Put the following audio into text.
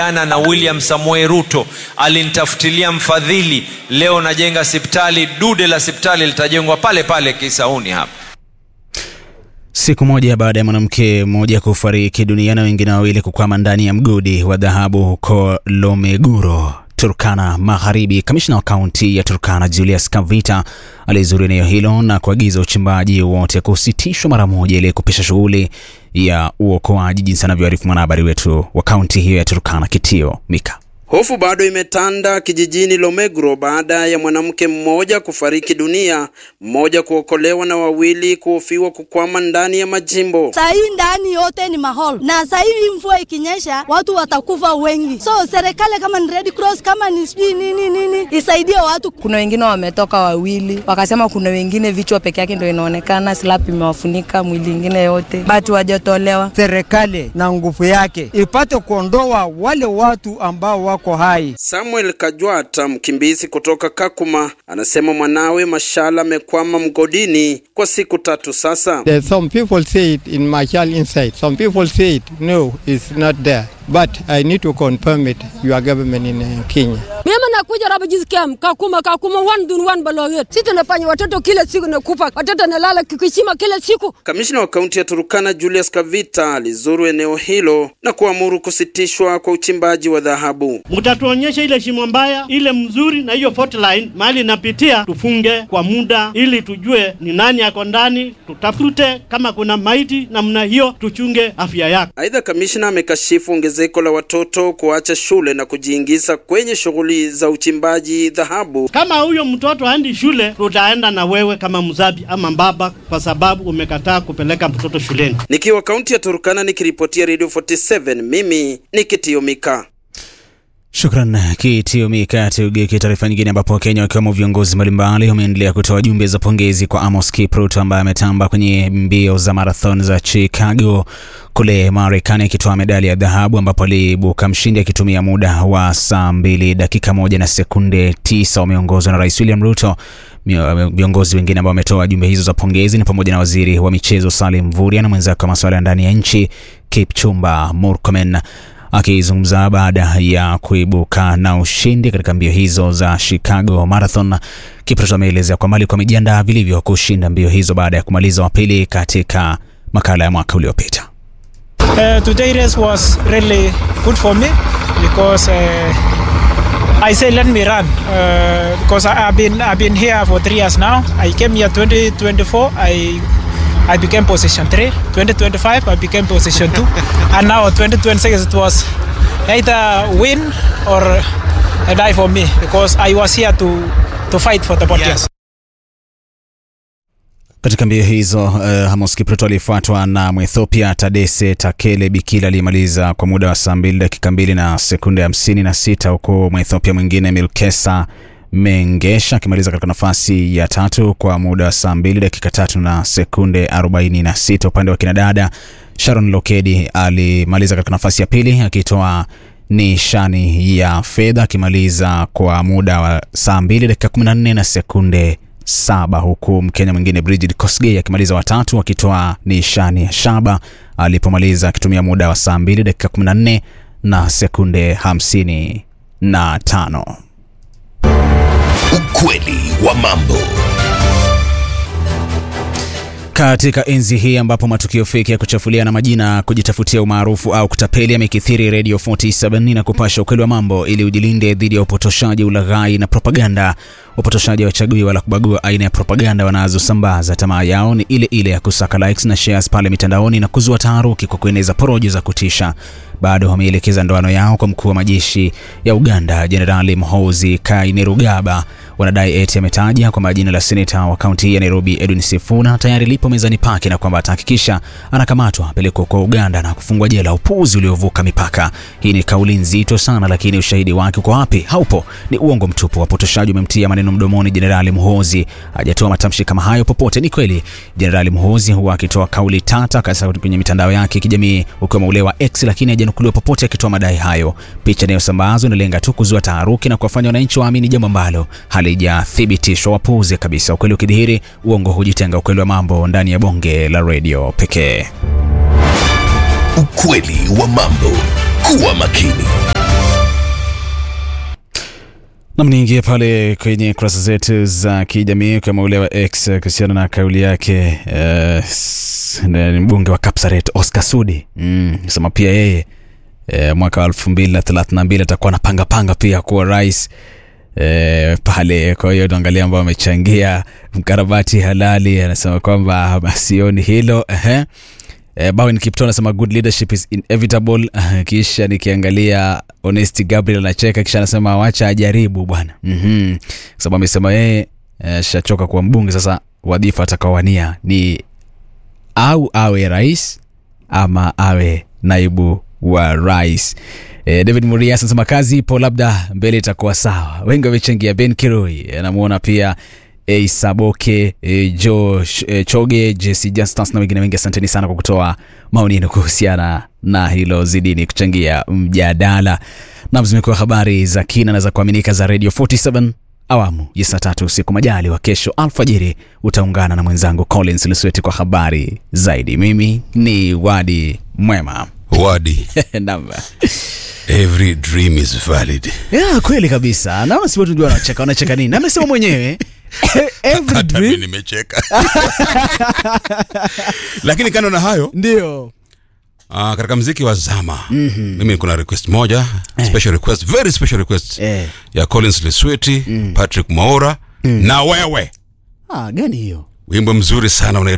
ana na William Samoei Ruto alinitafutilia mfadhili. Leo najenga sipitali, dude la sipitali litajengwa pale pale Kisauni hapa. Siku moja baada ya mwanamke mmoja kufariki dunia na wengine wawili kukwama ndani ya mgodi wa dhahabu huko Lomeguro, Turkana Magharibi, kamishna wa kaunti ya Turkana Julius Kavita alizuru eneo hilo na kuagiza uchimbaji wote kusitishwa mara moja ili kupisha shughuli ya uokoaji, jinsi anavyoarifu mwanahabari wetu wa kaunti hiyo ya Turkana Kitio Mika. Hofu bado imetanda kijijini Lomegro baada ya mwanamke mmoja kufariki dunia, mmoja kuokolewa na wawili kuhofiwa kukwama ndani ya majimbo. Saa hii ndani yote ni mahol, na saa hii mvua ikinyesha watu watakufa wengi. So serikali kama ni Red Cross, kama ni sijui nini nini, isaidie watu. Kuna wengine wametoka wawili, wakasema kuna wengine vichwa peke yake ndio inaonekana, slap imewafunika mwili ingine yote, batu wajatolewa. Serikali na nguvu yake ipate kuondoa wale watu ambao wako hai. Samuel Kajwata, mkimbizi kutoka Kakuma, anasema mwanawe Mashala amekwama mgodini kwa siku tatu sasa. There's some people say it in my child inside. Some people say it, no, it's not there. But I need to confirm it, your government in uh, Kenya. Mimi nakuja Rabajiz Camp, Kakuma, Kakuma, one dun one Baloget. Sisi tunafanya watoto kila siku nakufa, watoto nalala kikishima kila siku. Kamishna wa kaunti ya Turukana Julius Kavita alizuru eneo hilo na kuamuru kusitishwa kwa uchimbaji wa dhahabu. Mtatuonyesha ile shimo mbaya, ile mzuri, na hiyo fault line mahali inapitia, tufunge kwa muda ili tujue ni nani ako ndani, tutafute kama kuna maiti namna hiyo, tuchunge afya yake. Aidha, kamishna amekashifu ongezeko la watoto kuacha shule na kujiingiza kwenye shughuli za uchimbaji dhahabu. Kama huyo mtoto haendi shule, tutaenda na wewe kama mzazi ama baba, kwa sababu umekataa kupeleka mtoto shuleni. Nikiwa kaunti ya Turkana nikiripotia Radio 47, mimi ni Kitio Mika. Shukran Kitio Mika. Tugeukie taarifa nyingine, ambapo Wakenya wakiwemo viongozi mbalimbali wameendelea kutoa jumbe za pongezi kwa Amos Kipruto ambaye ametamba kwenye mbio za marathon za Chicago kule Marekani akitoa medali ya dhahabu ambapo aliibuka mshindi akitumia muda wa saa mbili dakika moja na sekunde tisa. Wameongozwa na Rais William Ruto. Viongozi wengine ambao wametoa jumbe hizo za pongezi ni pamoja na waziri wa michezo Salim Mvurya na mwenzake wa masuala ya ndani ya nchi Kipchumba Murkomen. Akizungumza baada ya kuibuka na ushindi katika mbio hizo za Chicago Marathon, Kipruto ameelezea kwamba alikuwa amejiandaa vilivyo kushinda mbio hizo baada ya kumaliza wa pili katika makala ya mwaka uliopita. Uh, today race was really good for me because uh, I say let me run uh, because I, I've been I've been here for three years now. I came here 2024. I I became position 3. 2025 I became position 2. and now 2026 it was either win or die for me because I was here to to fight for the body. Yes. Katika mbio hizo uh, Amos Kipruto alifuatwa na Mwethiopia Tadese Takele Bikila aliyemaliza kwa muda wa saa mbili dakika mbili na sekunde hamsini na sita huku Mwethiopia mwingine Milkesa Mengesha akimaliza katika nafasi ya tatu kwa muda wa saa mbili dakika tatu na sekunde 46. Upande wa kinadada Sharon Lokedi alimaliza katika nafasi ya pili akitoa nishani ya fedha akimaliza kwa muda wa saa mbili dakika 14 na sekunde saba huku Mkenya mwingine Brigid Kosgei akimaliza watatu akitoa nishani ya shaba alipomaliza akitumia muda wa saa mbili dakika 14 na sekunde 55. Ukweli wa mambo. Katika enzi hii ambapo matukio feki ya kuchafulia na majina, kujitafutia umaarufu au kutapeli yamekithiri, Radio 47 na kupasha ukweli wa mambo ili ujilinde dhidi ya upotoshaji, ulaghai na propaganda. Upotoshaji hawachagui wala kubagua aina ya propaganda wanazosambaza. Tamaa yao ni ile ile ya kusaka likes na shares pale mitandaoni na kuzua taharuki kwa kueneza porojo za kutisha. Bado wameelekeza ndoano yao kwa mkuu wa majeshi ya Uganda Jenerali Muhoozi Kainerugaba. Wanadai eti ametaja kwamba jina la seneta wa kaunti ya Nairobi Edwin Sifuna tayari lipo mezani pake na kwamba atahakikisha anakamatwa, apelekwa kwa Uganda na kufungwa jela. Upuuzi uliovuka mipaka. Hii ni kauli nzito sana, lakini ushahidi wake uko wapi? Haupo, ni uongo mtupu. Wapotoshaji wamemtia maneno mdomoni Jenerali Muhoozi. Hajatoa matamshi kama hayo popote. Ni kweli Jenerali Muhoozi huwa akitoa kauli tata kasa kwenye mitandao yake ya kijamii ukiwemo ule wa X, lakini hajanukuliwa popote akitoa madai hayo. Picha inayosambazwa inalenga tu kuzua taharuki na kuwafanya wananchi waamini jambo ambalo halijathibitishwa. Wapuuze kabisa. Ukweli ukidhihiri, uongo hujitenga. Ukweli wa mambo ndani ya bonge la redio pekee. Ukweli wa mambo. Kuwa makini. Nam, niingie pale kwenye kurasa zetu za kijamii kama ule wa X eh, kuhusiana na kauli yake eh, s- ni mbunge wa Kapsaret Oscar Sudi mm, sema pia yeye eh, mwaka wa elfu mbili na thelathini na mbili atakuwa anapanga panga pia kuwa rais eh, pale. Kwa hiyo tuangalia ambao amechangia mkarabati halali, anasema kwamba sioni hilo ehe. Eh, Bowen Kipto anasema good leadership is inevitable. Ah, Kisha nikiangalia Honest Gabriel anacheka, kisha anasema wacha ajaribu bwana, mm kwa sababu amesema yeye eh, shachoka kuwa mbunge. Sasa wadhifa atakaowania ni au awe rais ama awe naibu wa rais. Eh, David Murias anasema kazi ipo, labda mbele itakuwa sawa. Wengi wamechangia. Ben Kiroi anamwona pia A Saboke, e, Jo e, Choge, Jesse Justus na wengine wengi. Asanteni sana kwa kutoa maoni yenu kuhusiana na hilo, zidini kuchangia mjadala. Nam, zimekuwa habari za kina na za kuaminika za Radio 47 awamu ya saa tatu usiku. Majali wa kesho alfajiri utaungana na mwenzangu Collins Lusweti kwa habari zaidi. Mimi ni Wadi Mwema. Wadi, Nam. every dream is valid. Ya, kweli kabisa. Naona si watu ndio wanacheka, wanacheka nini? Amesema mwenyewe every Hata mimi dream nimecheka. Lakini kando na hayo ndio uh, katika mziki wa zama mm-hmm. mimi kuna request moja special request very special request Eh. ya Collins Lesweti Patrick Maora na wewe ah, gani hiyo? wimbo mzuri sana unaitwa